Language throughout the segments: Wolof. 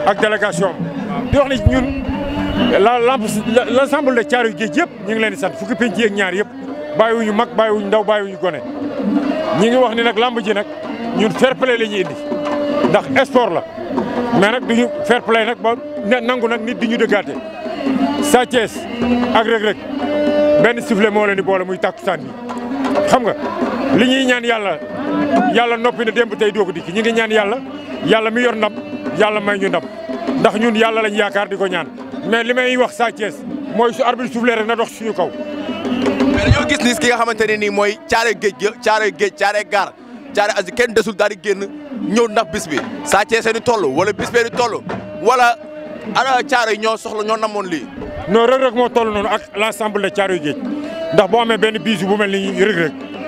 ak délégation am di wax ni ñun la l' ensemble de Thiaroye Géej yëpp ñu ngi leen di sant fukki penc yeeg ñaar yëpp bàyyiwuñu mag bàyyiwuñu ndaw bàyyiwuñu gone ñi ngi wax ni nag lamb ji nag ñun fair play la ñuy indi ndax sport la mais nag duñu fair play nag ba nangu nag nit di ñu dëggaate Sa Thiès ak Reug Reug benn sifflet moo leen di boole muy takkusaan bi xam nga li ñuy ñaan yàlla yàlla noppi na démb tey doog a dikk ñi ngi ñaan yàlla yàlla mi yor ndam yàlla may ñu ndam ndax ñun yàlla lañ yaakaar di ko ñaan mais li may wax Sa Thiès mooy su arbitre soufflé rek na dox suñu kaw. mais dañoo gis ni ki nga xamante ne nii mooy Thiaroye Géej gi Thiaroye Géej Thiaroye Gare Thiaroye Azur kenn desul daal di génn ñëw ndax bis bi Sa Thiès ni toll wala bis bee ni toll wala ana Thiaroye ñoo soxla ñoo namoon lii. non Reug Reug moo toll noonu ak l' ensemble de Thiaroye Géej ndax boo amee benn bisu bu mel ni Reug Reug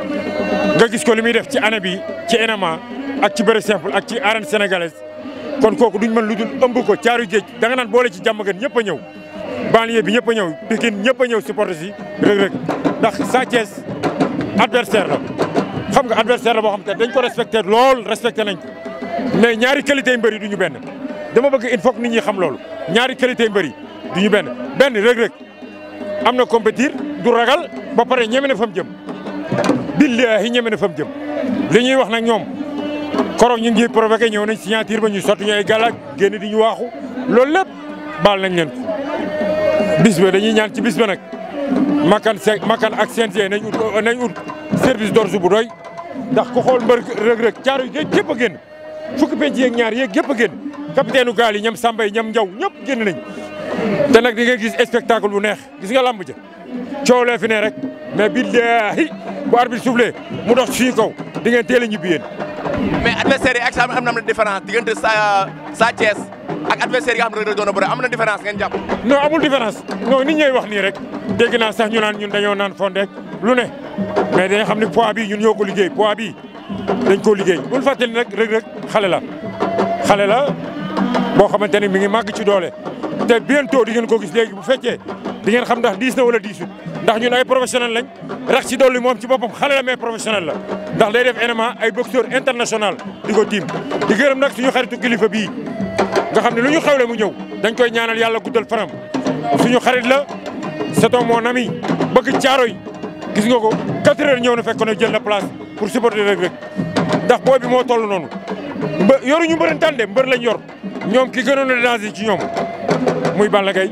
nga gis ko li muy def ci année bi ci MMA ak ci bëre simple ak ci arène sénégalaise kon kooku duñ mën lu dul ëmb ko Thiaroye Géej da nga naan boole ci jàmm gën ñëpp a ñëw banlieue bi ñëpp a ñëw Pikine ñëpp a ñëw supporter si Reug Reug ndax Sa Thiès adversaire la xam nga adversaire la boo xam te dañ ko respecté lool respecté nañ ko mais ñaari qualité yu mbëri du ñu benn dama bëgg il faut que nit ñi xam loolu ñaari qualité yu mbëri du ñu benn benn Reug Reug am na compétir du ragal ba pare ñeme na fa mu jëm billahi ñeme na fa mu jëm li ñuy wax nag ñoom koroog ñu ngi provoqué ñëw nañ signature ba ñu sotti ñu ay galaaj génn di ñu waaxu loolu lépp baal nañ leen ko bis ba dañuy ñaan ci bis ba nag makan se makan ak CNG nañ ut nañ ut service d'ordre bu doy ndax ku xool mbër Reug Reug Thiaroye Géej gépp a génn fukki penc yeeg ñaar yeeg gépp a génn capitaine u gaal yi ñam Samba yi ñam Njaw ñëpp génn nañ te nag di nga gis spectacle bu neex gis nga lamb ja coow lee fi ne rek mais billahi bu arbitre soufflé mu dox suñu kaw di ngeen teel a ñibbi yéen mais adversaire yi ak am na différence diggante Sa Sa Thiès ak adversaire yi nga xam ne Reug Reug doon na bëre am na différence ngeen jàpp. non amul différence non nit ñooy wax nii rek dégg naa sax ñu naan ñun dañoo naan fondeek lu ne mais dañoo xam ne poids bi ñun ñoo ko liggéey poids bi dañ koo liggéey bul fàttali nag Reug Reug xale la xale la boo xamante ni mi ngi màgg ci doole te bientôt di ngeen ko gis léegi bu fekkee di ngeen xam ndax diis na wala diisut ndax ñun ay professionnel lañ rax ci dolli moom ci boppam xale la mais professionnel la ndax day def MMA ay boxeur international di ko tiim di gërëm nag suñu xaritu kilifa bii nga xam ne lu ñu xewle mu ñëw dañ koy ñaanal yàlla guddal fanam suñu xarit la c'est mon ami bëgg Thiaroye gis nga ko 4 heures ñëw na fekk na jël na place pour supporter Reug Reug ndax booy bi moo toll noonu mbë yoruñu mbërëntaan de mbër lañ yor ñoom ki gënoon a danger ci ñoom muy Balla Gaye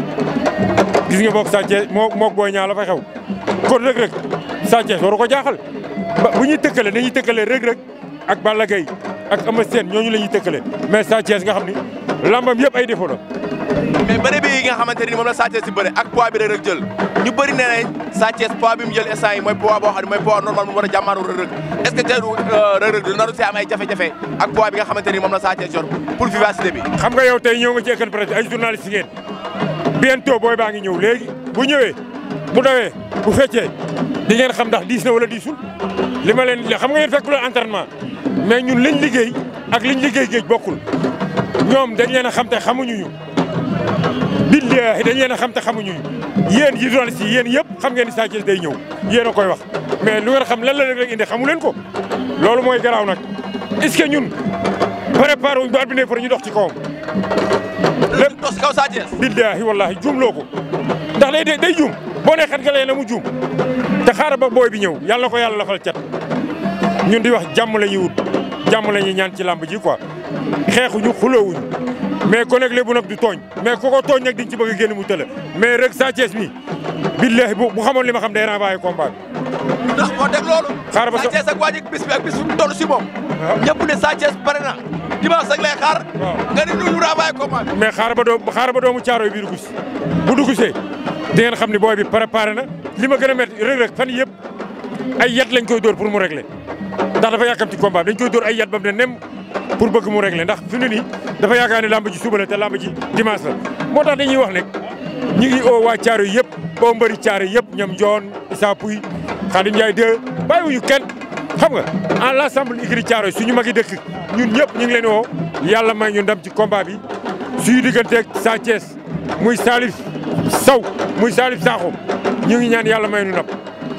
gis nga boog Sa Thiès moo moog booy ñaa la fa xew kon Reug Reug Sa Thiès waru ko jaaxal ba bu ñuy tëkkale dañuy tëkkale Reug Reug ak Balla Gaye ak Eumeu Sène ñooñu la ñuy tëkkale mais Sa Thiès nga xam ni lambam yëpp ay défaut la mais bëre bi nga xamante ni moom la Sa Thiès si bëre ak poids bi Reug Reug jël ñu bëri nee nañ Sa Thiès poids bi mu jël instant yi mooy poids boo xam ne mooy poids normal mu war a jàmmaaru Reug Reug est ce que tey Reug Reug naru si am ay jafe-jafe ak poids bi nga xamante ni moom la Sa Thiès yor pour vivacité bi xam nga yow tey ñëw nga ci Equivox Presse ay journaliste ngeen bientôt booy baa ngi ñëw léegi bu ñëwee bu dawee bu feccee di ngeen xam ndax diis na wala diisul li ma leen xam nga yéen fekk leen entraînement mais ñun liñ liggéey ak liñ liggéey géej bokkul ñoom dañ leen a xam te xamuñu ñu billahi dañ leen a xam te xamuñu ñu yéen yi journaliste yi yéen yëpp xam ngeen ni Sa Thiès day ñëw yéen a koy wax mais lu ngeen xam lan la rek indi xamu leen ko loolu mooy garaaw nag est-ce que ñun préparé wuñ ba arbitre pour ñu dox ci kawam lépp dox si kaw Sa Thiès billahi wallahi juumloo ko ndax day day juum boo nee xet nga lay na mu juum te xaaral ba booy bi ñëw yàlla ko yàlla lafal cat ñun di wax jàmm la ñuy wut jàmm la ñuy ñaan ci làmb ji quoi xeexuñu xuloowuñu mais ko nag lébu nag du tooñ mais ku ko tooñ nag diñ ci bëgg a génn mu tëla mais rek Sa Thiès mi billahi bu xamoon li ma xam day renvoyé combat bi ndax moo teg loolu xaaral ba Sa Thiès ak waa ji bis bi ak bis bi toll si moom ñëpp ne Sa Thiès pare na dimanche ak lay xaar nga ni ñu renvoyé combat bi mais xaaral ba doo xaaral ba doomu caaro bi dugg si bu dugg see di ngeen xam ni booy bi préparé na li ma gën a métti Reug Reug fan yëpp ay yat lañ koy dóor pour mu régler ndax dafa yàkkam ci combat dañ koy dóor ay yat ba mu ne nem pour bëgg mu régler ndax fi mu ne nii dafa yaakaar ne lamb ji suba la te lamb ji dimanche la moo tax dañuy wax ne ñi ngi oo waa caaro yëpp oo mbëri caaro yëpp ñoom Njoon Issa Pouy Khadim Ndiaye 2 bàyyiwuñu kenn xam nga en l'ensemble igri caaro suñu magi dëkk ñun ñëpp ñu ngi leen woo yàlla may ñu ndam ci combat bi suñu digganteeg Sa Thiès muy Salif Sow muy Salif Sakho ñu ngi ñaan yàlla may ñu ndam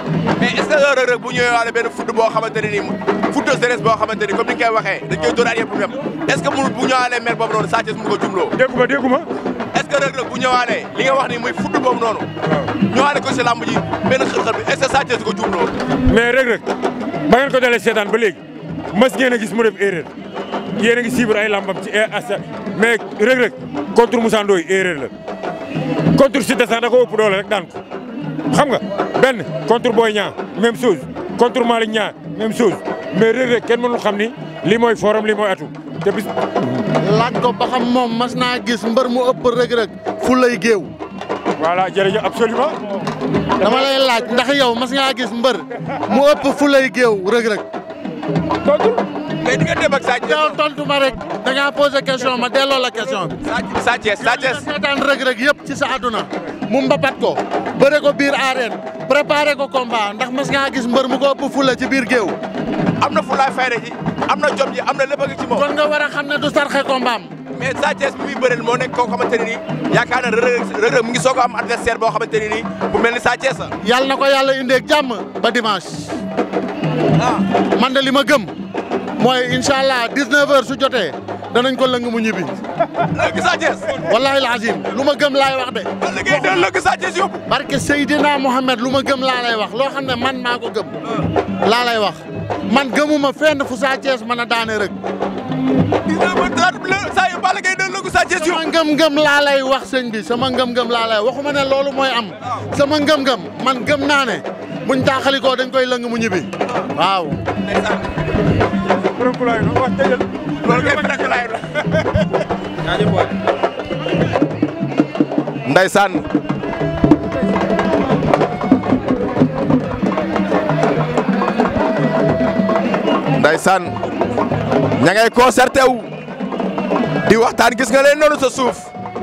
mais est ce que Reug Reug bu ñëwee waale benn foot boo xamante ne nii foot de jeunesse boo xamante ni comme ni nga koy waxee dañ koy dóoraat yëpp dem est ce que mënu bu ñëwaalee mer boobu noonu Sa Thiès mun ko jumloo dégguma dégguma est ce que Reug Reug bu ñëwaalee li nga wax ni muy foot boobu noonu ñëwaale ko si làmb ji benn xër-xër bi est ce que Sa Thiès du ko jumloo mais Reug Reug ba ngeen ko dalee seetaan ba léegi mas ngeen a gis mu def erreur yéen a ngi suivre ay lambam ci asa mais Reug Reug contre Moussa Ndoye erreur la contre Siteu sax da ko ëpp doole rek daan ko xam nga benn contre Boy Niang même chose contre Malick Niang même chose mais Reug Reug kenn mënul xam ni lii mooy forum lii mooy atu te bis laaj ko ba xam moom mas naa gis mbër mu ëpp Reug Reug fu lay géew voilà jërëjëf absolument dama lay laaj ndax yow mas ngaa gis mbër mu ëpp fu lay géew Reug Reug tontul mais di nga dem ak Sa Thiès yow tontu ma rek da ngaa posé question ma delloo la question bi. Sa Thiès Sa Thiès seetaan Reug Reug yëpp ci sa àdduna mu mbapat ko bëre ko biir arène préparé ko combat ndax mas ngaa gis mbër mu ko ëpp fula ci biir géew am na fu laay fayda ji am na jom ji am na lépp a ngi ci moom kon nga war a xam ne du sarxe combat am mais Sa Thiès bi muy bëreel moo nekk koo xamante ne nii yaakaar na Reug Reug Reug Reug mu ngi soog a am adversaire boo xamante ne nii bu mel ni Sa Thiès la yàlla na ko yàlla indeeg jàmm ba dimanche ah man de li ma gëm mooy incha allah 19h su jotee danañ ko lëng mu ñibbi lëgg Sa Thiès wallahi alazim lu ma gëm laay wax de. ba liggéey de lëgg Sa Thiès yóbbu barke Seydina Mohamed lu ma gëm laa lay wax loo xam ne man maa ko gëm laa lay wax man gëmuma fenn fu Sa Thiès mën a daane rek gis nga ba daal saa yu Balla Gaye de lëgg Sa Thiès sama yóbbu ngëm-ngëm laa lay wax sëñ bi sama ngëm-ngëm laa lay waxuma ne loolu mooy am sama ngëm-ngëm man gëm naa ne buñ taaxalikoo dañ koy lëng mu ñibbi waaw ndeysaan borom kulaay no wax tëjal loolu kay fi nekk laay la ndeysaan ndeysaan ña ngay concerté wu di waxtaan gis nga leen noonu sa suuf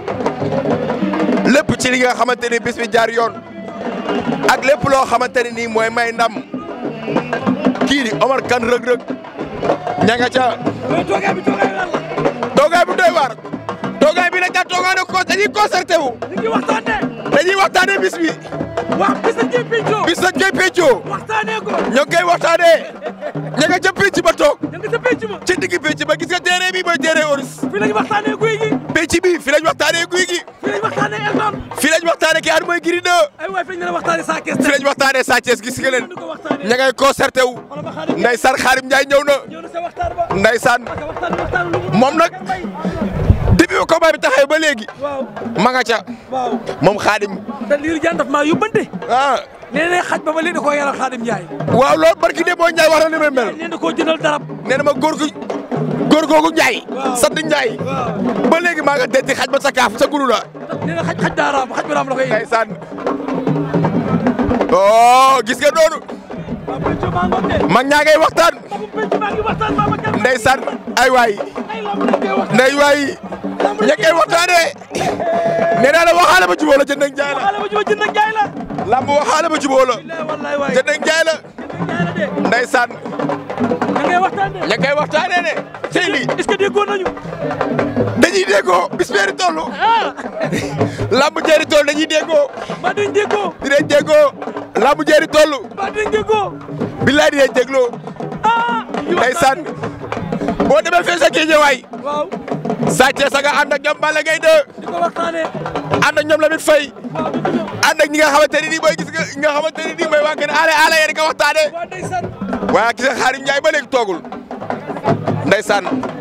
lépp ci li nga xamante ni bis bi jaar yoon ak lépp loo xamante ni nii mooy may ndam kii di Omar Kane Reug Reug ña nga ca mais toogaay bi toogaay lan la toogaay bu doy waar toogaay bi nag daal toogaay ne ko dañuy concerté wu ñu ngi waxtaanee dañuy waxtaanee bis bi wax bis la ñuy pencoo bis lañ koy peccoo waxtaanee ko ñoo ngi koy waxtaanee ña nga ca pénc ba toog ñu ngi sa penc ma ci digg pénc ba gis nga terrain bi mooy terrain Oris fii lañ waxtaanee guy gi pénc bi fi lañ waxtaanee guy gi fii lañ waxtaanee Elton fi lañ waxtaanee ki at mooy Gris 2 ay waay fi lañ leen a waxtaanee Sa Thiès fi lañ waxtaanee Sa Thiès gis nga leen ñu ko waxtaanee ña ngay concerté wu xoolal ma xaadim ndeysaan Xaarim Njaay ñëw na ñëw na sa waxtaan ba ndeysaan parce que waxtaan bi waxtaan lu mu moom nag depuis ba combat bi taxawee ba léegi waaw ma nga ca waaw moom Xaadim te liir jaan daf maa yóbbante ah nee na xaj ba ba léegi da koo yaral Xaadim Njaay waaw loolu barki de boo Njaay wax na ni may mel nee na koo jëndal darab nee na ma góor gu góor googu Njaay Waaw. sant Njaay waaw ba léegi maa nga denc xaj ba sa kaaf sa gulu la nee na xaj xaj daa raam xaj bi raam la koy indi ndeysaan oh gis nga noonu waaw penc maa ngoog de mag ñaa ngay waxtaan magu penc maa ngi waxtaan Babacar ndeysaan ay waay ay lamb dañ koy waxtaan ndey waay ña koy waxtaanee nee naa la waxaale ba jubóo la jënd ak njaay la xale ba juba jënd ak jaay la lamb waxaale ba jubóo la billaay wallaay waay jënd ak njaay la jaay la de ndeysaan da ngay waxtaan de ña koy waxtaanee ne tey lii est-ce que déggoon nañu dañuy déggoo bis beeri toll lamb jeeri toll dañuy déggoo ba duñ déggoo dinañ déggoo lamb jeeri toll ba duñ déggoo billaay dinañ dégloo ah ndeysaan boo demee fee sa géejewaay waaw Sa Thiès nga ànd ak ñoom Balla Gaye 2 di ko waxtaanee ànd ak ñoom Lamine Faye waaw di ko ñëw ànd ak ñi nga xamante ne nii mooy gis nga nga xamante ne nii mooy waa kër aale aale yéen nga waxtaanee waa ndeysaan waaye gis nga Xaarim Njaay ba léegi toogul ndeysaan